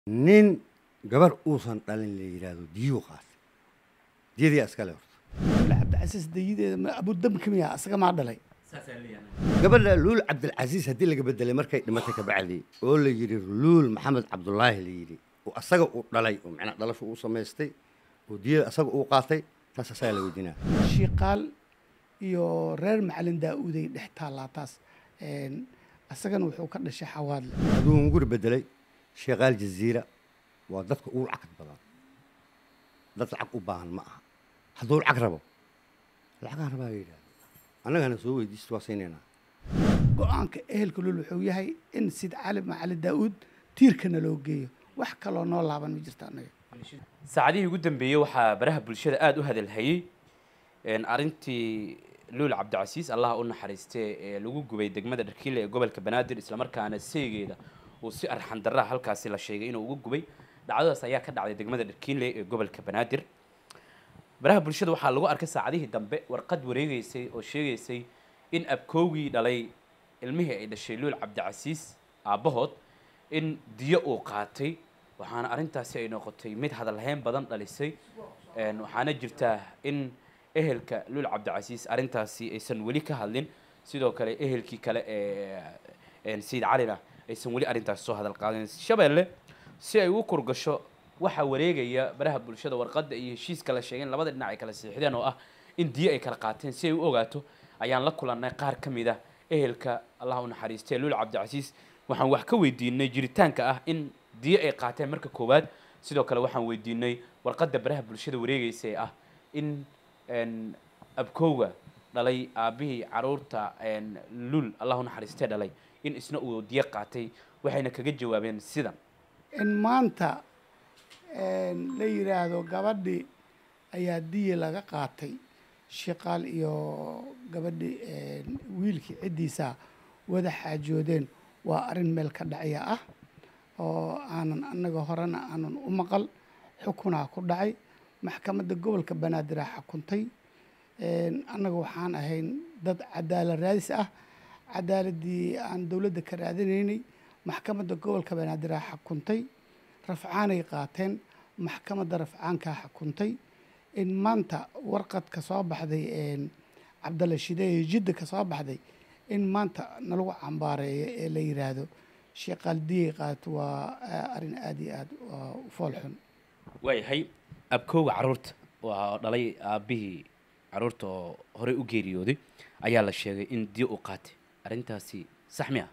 nin gabar uusan dhalin la yidhaahdo diyuu qaatay diyadii iskale horta cabdicasiis dayideeda ma abudamka miya asaga maa dhalay gabadha luul cabdilcasiis haddii laga bedelay markay dhimatay kabacdi oo la yidhi luul maxamed cabdulaahi la yidhi oo asaga uu dhalay oo macnaa dhalasho uu samaystay oo diyada asaga uu qaatay taas asagaa la weydiinaa shiiqaal iyo reer macalin daa-uuday dhex taallaa taas asagana wuxuu ka dhashay xawaadle hadduu nguri bedelay sheekaal jaziira waa dadka ugu lacag badan dad lacag u baahan ma aha hadduu lacag rabo lacagaan rabaa la yidhahda annagana soo weydiista waa saynaynaa go-aanka ehelka lul wuxuu yahay in sid cali macalin daa-uud tiirkana loo geeyo wax kaloo noo laaban ma jirta annaga saacadihii ugu dambeeyey waxaa baraha bulshada aada u hadalhayey arrintii luul cabdicasiis allaha u naxariistee ee lagu gubay degmada dharkiile ee gobolka banaadir islamarkaana seegeeda uu si arxan darraha halkaasi la sheegay inuu ugu gubay dhacdadaas ayaa ka dhacday degmada dharkiile ee gobolka banaadir baraha bulshada waxaa lagu arkay saacadihii dambe warqad wareegeysay oo sheegaysay in abkoogii dhalay ilmihii ay dhashay luul cabdicasiis aabbahood in diyo uu qaatay waxaana arrintaasi ay noqotay mid hadalhayn badan dhalisay waxaana jirtaa in ehelka luul cabdicasiis arrintaasi aysan weli ka hadlin sidoo kale ehelkii kale ee sayid calina aysan weli arrintaasi soo hadal qaadin shabeelle si ay u kurgasho waxaa wareegaya baraha bulshada warqadda iyo heshiiska la sheegay in labada dhinac ay kala siixdeen oo ah in diyo ay kala qaateen si ay u ogaato ayaan la kulannay qaar ka mid ah ehelka allah u naxariistee luul cabdicasiis waxaan wax ka weydiinay jiritaanka ah in diyo ay qaateen marka koowaad sidoo kale waxaan weydiinay warqadda baraha bulshada wareegaysa ee ah in abkowga dhalay aabbihii caruurta luul allah u naxariistee dhalay in isna uu diyo qaatay waxayna kaga jawaabeen sidan in maanta la yidhaahdo gabadhii ayaa diya laga qaatay shiqaal iyo gabadhii wiilkii ciddiisa wada xaajoodeen waa arrin meel ka dhacya ah oo aanan annaga horena aanan u maqal xukunaa ku dhacay maxkamadda gobolka banaadir aa xukuntay annaga waxaan ahayn dad cadaalad raadis ah cadaaladdii aan dowladda ka raadinaynay maxkamadda gobolka banaadir aa xukuntay rafcaanay qaateen maxkamadda rafcaankaa xukuntay in maanta warqad ka soo baxday cabdalla shideye jidda ka soo baxday in maanta nalagu cambaareeyo ee la yidhaahdo sheekaal diyay qaato waa arrin aada iyo aada u fool xun waayahay abkowga carruurta waa dhalay aabbihii carruurta oo horey u geeriyooday ayaa la sheegay in diyo uu qaatay arrintaasi sax mi ah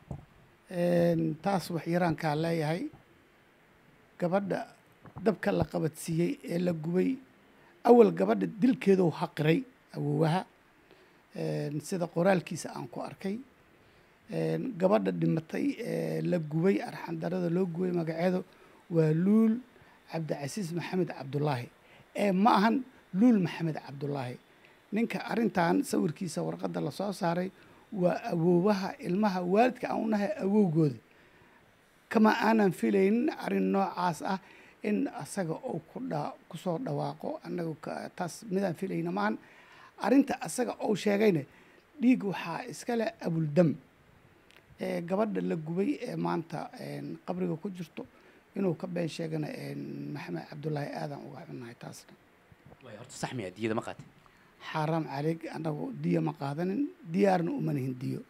taas wax yaraankaa leeyahay gabadha dabka la qabadsiiyey ee la gubay awal gabadha dilkeeduu haqiray awoowaha sida qoraalkiisa aan ku arkay gabadha dhimatay ee la gubay arxandarada loo gubay magaceedu waa luul cabdicasiis maxamed cabdulaahi ee ma ahan luul maxamed cabdulaahi ninka arrintan sawirkiisa warqadda lasoo saaray waa awoowaha ilmaha waalidka aan u nahay awowgooda kama aanan filaynin arrin noocaas ah in asaga uu ku dha kusoo dhawaaqo annaga taas midaan filayna maahan arrinta asaga uu sheegayna dhiig waxaa iskale abuldam ee gabadha la gubay ee maanta qabriga ku jirto inuu ka been sheegana maxamed cabdulaahi aadan uga xunnahay taasna horta sax miya diyada ma qaatay xaaraam caleeg annagu diyo ma qaadanin diyaarna uma nihin diyo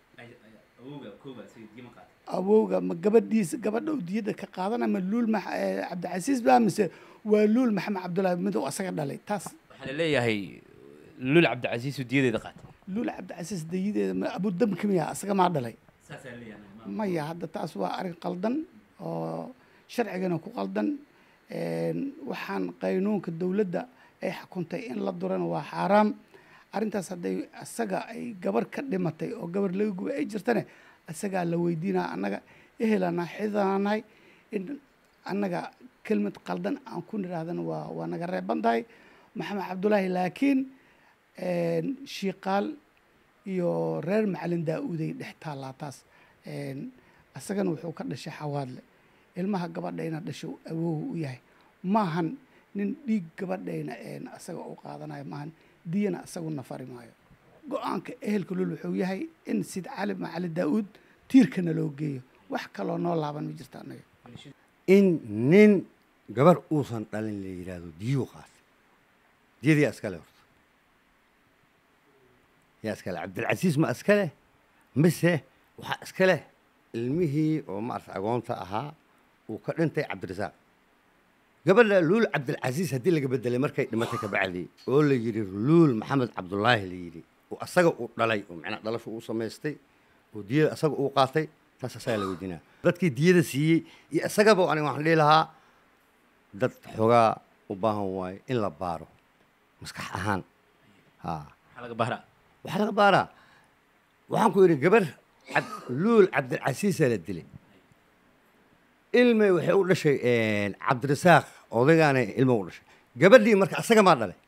awowga ma gabadhiisa gabadha uu diyada ka qaadana ma luul cabdicasiis baa mise waa luul maxamed cabdullaahi mid uu asaga dhalay taas waxaa la leeyahay luul cabdicasiis uu diyadeeda qaatay luul cabdicasiis dayideeda ma abudamka miya asaga maa dhalay maya hadda taas waa arrin qaldan oo sharcigana ku qaldan waxaan qaynuunka dowladda ay xukuntay in la durana waa xaaraam arrintaas hadday asaga ay gabar ka dhimatay oo gabar laga gubay ay jirtane asagaa la weydiinaa annaga ehelana xidanahay in annaga kelmad qaldan aan ku nidhaahdana waa waa naga reeban tahay maxamed cabdulaahi laakiin shiiqaal iyo reer macalin daa-uuday dhex taallaa taas asagana wuxuu ka dhashay xawaadle ilmaha gabadhayna dhasho awow u yahay maahan nin dhiig gabadhayna asaga u qaadanayo maahan diyana asagu nafari maayo go-aanka ehelka lul wuxuu yahay in sid cali macalin daa-uud tiirkana loo geeyo wax kaloo noo laaban ma jirta annaga in nin gabar uusan dhalin la yidhaahdo diyuu qaatay diyada yaa iskale horta yaa iskale cabdilcasiis ma iskale mise waxaa iskale ilmihii oo maarata agoonta ahaa uu ka dhintay cabdirasaaq gabadha luul cabdilcasiis haddii laga bedelay markay dhimatay kabacdi oo la yidhi luul maxamed cabdulaahi la yidhi oo asaga uu dhalay oo macnaa dhalashu uu samaystay oo diyada asaga uu qaatay taas asagaa la weydiinaa dadkii diyada siiyey iyo isagaba aniga waxaan dhihi lahaa dad xoogaa u baahan waayo in la baaro maskax ahaan ha maxaa laga bahraa waxaa laga baaraa waxaan ku yidhi gabar cab- luul cabdilcasiisaa la dilay ilmay waxay u dhashay cabdirasaaq odaygaana ilma u dhashay gabadhii marka asaga maa dhalay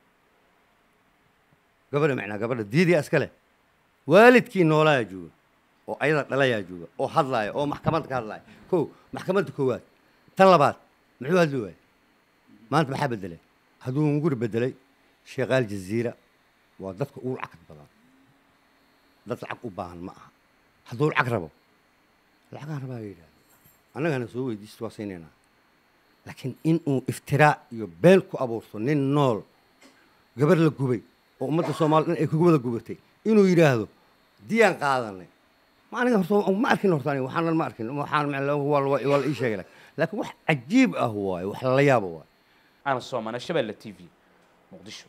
gabadha macnaa gabadha diidiyaa iska leh waalidkii noolaayaa jooga oo ayada dhalayaa jooga oo hadlaaya oo maxkamadda ka hadlaaya kow maxkamadda koowaad tan labaad muxuu hadli waayey maanta maxaa bedelay hadduu nguri bedelay sheekaal jaziira waa dadka ugu lacag badan dad lacag u baahan ma aha hadduu lacag rabo lacagaan rabaa yidhahda annagana soo weydiista waa saynaynaa laakiin inuu iftiraa iyo been ku abuurto nin nool gabar la gubay oo ummadda soomaali dhan ay kugu wada gubatay inuu yidhaahdo diyaan qaadanay ma aniga horta ma arkin horta aniga waxaanan ma arkin waxaan macna waa la waa la ii sheegay laakiin wax cajiib ah waaye wax lala yaabo waaye ana soomana shabeelle t v muqdisho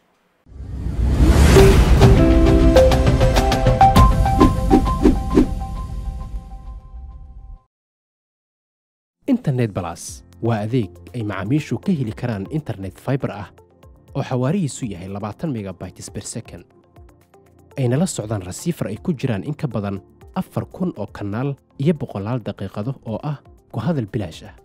internet balas waa adeeg ay macaamiishu ka heli karaan internet fiber ah oo xawaarihiisu yahay labaatan megabytes per second ayna la socdaan rasiifar ay ku jiraan in ka badan afar kun oo kanaal iyo boqolaal daqiiqado oo ah ku hadal bilaash ah